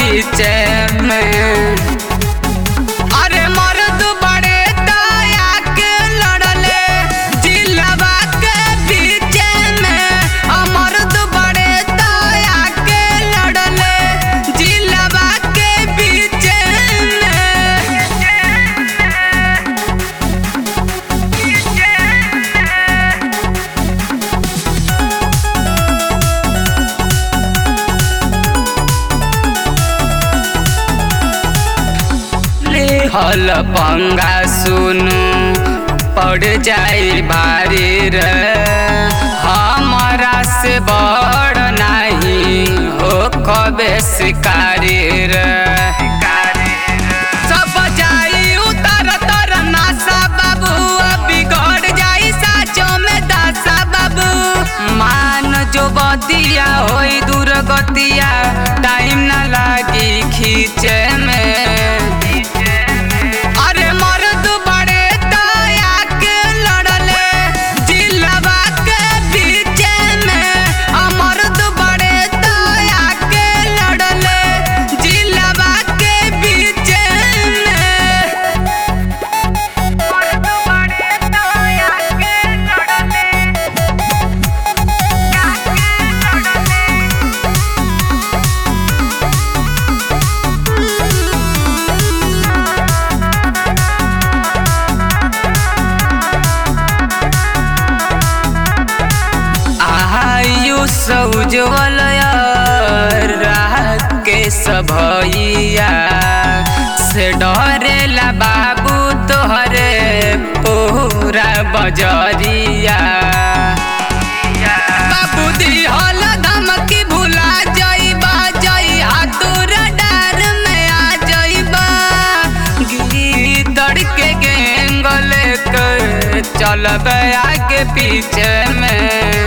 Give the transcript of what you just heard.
बीच में अरे मर्द बड़े दया के लड़ले जिलवा के बीच में अ मर्द बड़े दया के लड़ले जिलवा के बीच में हल पंगा सुनु पड़ जाई भारी रे हमारा से बड़ नहीं हो कबे शिकारी रे सब जाई उतर तर नासा बाबू बिगड़ जाई साचो में दासा बाबू मान जो बदिया होई दुर्गतिया टाइम ना लागी खींचे में अरे मर्द बड़े दया के लड़ले जिलवा के बीच में अ मर्द बड़े दया के लड़ले जिलवा के बीच में मर्द बड़े दया के लड़ले आयुष उज्जवल के सभैया से डरेला बाबू तोहरे पूरा बजरिया बाबू दिहल धमकी भुला जइबा जई हाथुर डार में आ जइबा गीदड़ के गेंगल के चलब आगे पीछे में